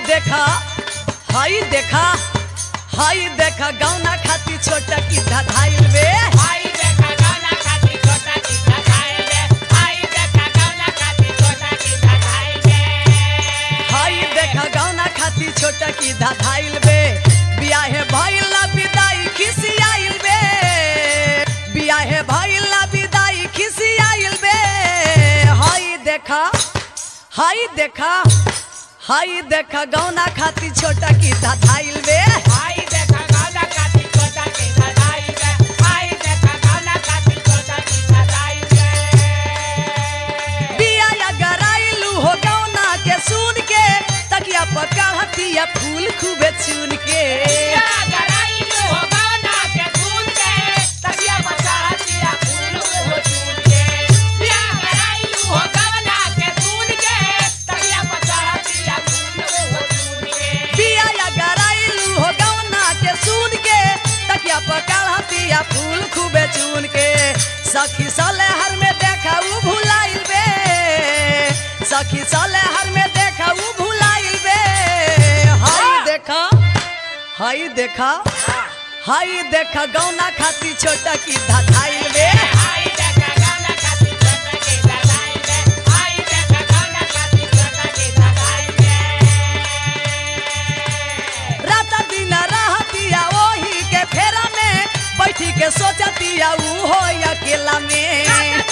देखा हाई देखा हाई देखा गौना खाती छोटा की धाइल बे आई देखा गाना खाती छोटा की धधाई बे आई देखा गाना खाती छोटा की धधाई बे हाई देखा गौना खाती छोटा की धाइल बे बियाहे भइल ना विदाई खिसियाइल बे बियाहे भइल ना विदाई खिसियाइल बे हाई देखा हाई देखा हाई देखा गौना खाती छोटा की धाइल बे आई देखा गाना खाती छोटा की धधाई बे आई देखा गाना खाती छोटा की धधाई बे बिया या गराइलू हो गौना के सुन के तकिया पका हतिया फूल खूबे चुन के या गराइलो हो गाना के सुन के तबिया बचा दिया फूल को चून के या गराइलो हो गाना के सुन के तबिया बचा दिया फूल को चून के बिया या गराइलू हो गौना के सुन के तकिया पका हतिया फूल खूबे चुन के सखी साले हर में देखा ऊ भुलाइल बे सखी साले हर में देखा ऊ भुलाइल बे हाय देखा हाय देखा हाय देखा गौना खाती छोटा की धाइल बे आई देखा गाना खाती छोटा की धधाई बे आई देखा गाना खाती छोटा की धधाई बे रात दिन रहतिया ओही के फेरा में बैठी के सोचतिया ऊ हो अकेला में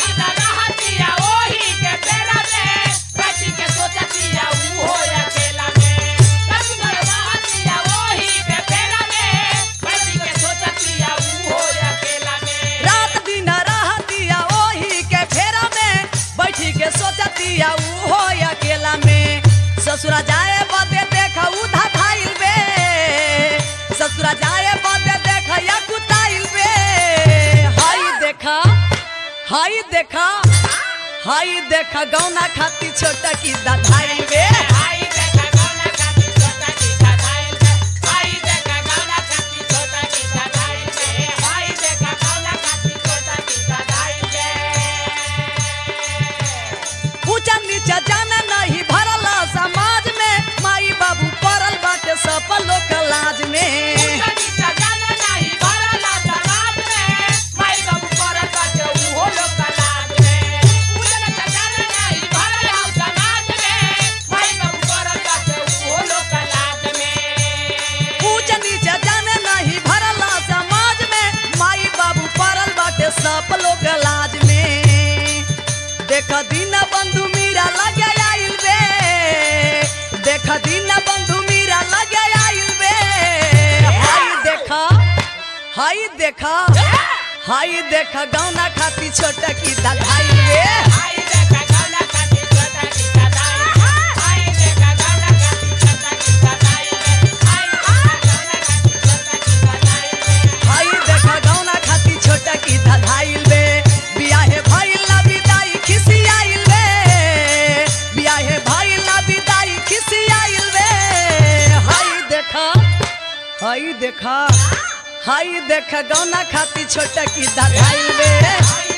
रात दिन रहतिया ओही के फेरा में बैठी के सोचतिया ऊ हो अकेला में ससुरा जाए बदे देखा ऊ धाइल बे ससुरा जाए बदे देखा या कुताइल बे हाय देखा हाय देखा हाय देखा गौना खाती छोटा की धाइल बे ऊंचा नीचा जाने नहीं भरल समाज में माई बाबू पड़ल बाटे सब लोग लाज में ऊंचा नीचा जाने नहीं भरल समाज में माई बाबू पड़ल बाटे सब लोग लाज में देख दिन बंधु मीरा लगे आइल बे देख दिन बंधु मीरा लगे आइल बे हाय देखा हाय देखा हाय देखा गौना खाती छोटा की धाइल बे हाय देखा गौना खाती छोटा की धाइल बे बियाहे भइल ना विदाई खिसियाइल बे बियाहे भइल ना विदाई खिसियाइल बे हाय देखा हाय देखा हाय देखा गौना खाती छोटा की धाइल बे